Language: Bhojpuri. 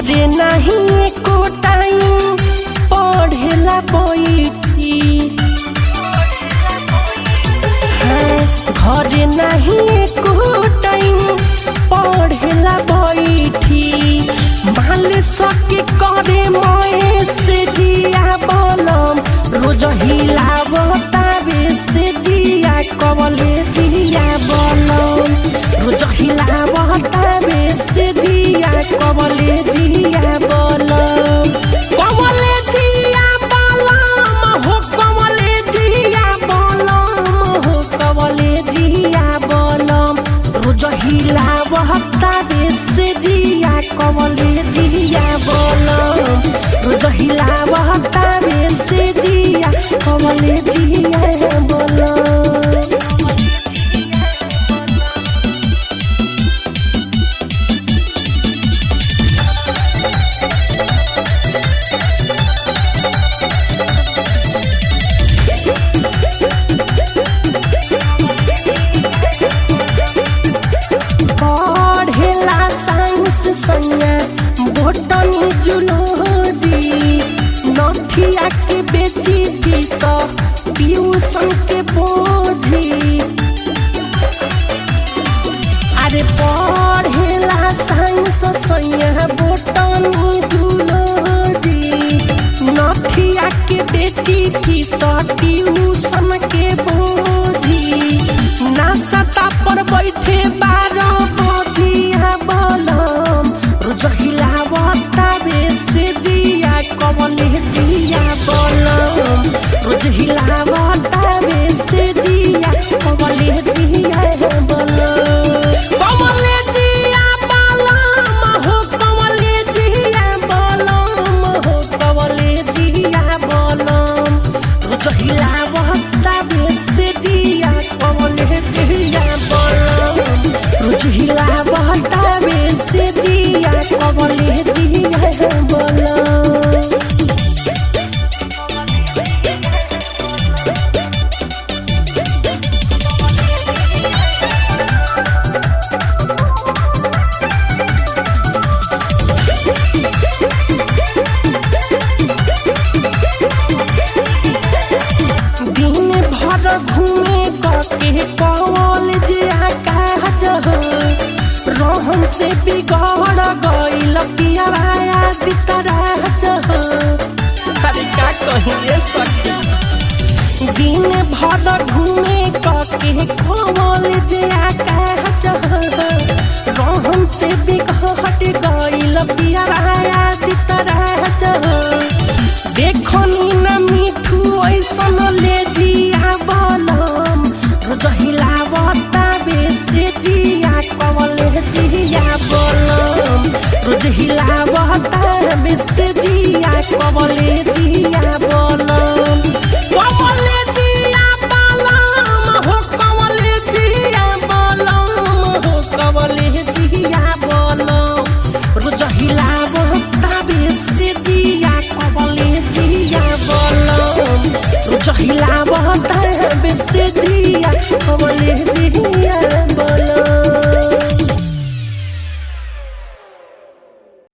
घरे नहीं एको टाइम पढ़ेला बैठी हाँ, घरे नहीं एको टाइम पढ़ेला बैठी माल सके करे मए से जिया बलम रोज हिलावता रे से जिया कवले दिया बलम रोज हिलावता रे से जिया कवले दिया बलम कवले दिया बलम हो कवले दिया बलम हो कवले दिया बलम रोज हिलावता रे से जिया कवले दिया बलम रोज हिलावता रे से जिया कवले दिया बलम पढ़ेला साइंस सैया बोटनी जुलोजी नथिया के बेची फीस ट्यूशन के बोझी अरे पढ़ेला साइंस सैया बोटनी जुलोजी नथिया के बेची फीस ट्यूशन के बोझी नासता पर बैठे बारह बधिया बलम रोज हिलावता रे से दिया कवले दिया बलम रोज हिलावता रे से दिया कवले दिया बलम कवले दिया बलम हो कवले दिया बलम हो कवले दिया बलम रोज हिलावता रे से दिया कवले दिया बलम रोज हिलावता रे से दिया कवले दिया बलम दिन भर घूमे कके कॉलेज आकाश रहन से बिगड़ गईल पियावाया बितराज अरे का कहिए सखी दिन भर घूमे कके कॉलेज आकाश रहन से बिगड़ गईल पियावाया बितराज देखनी न मिठू ऐसन ले जिया बलम रोज हिलावता बेसे जिया कवले जिया बलम रोज हिलावता बेसे जिया कवले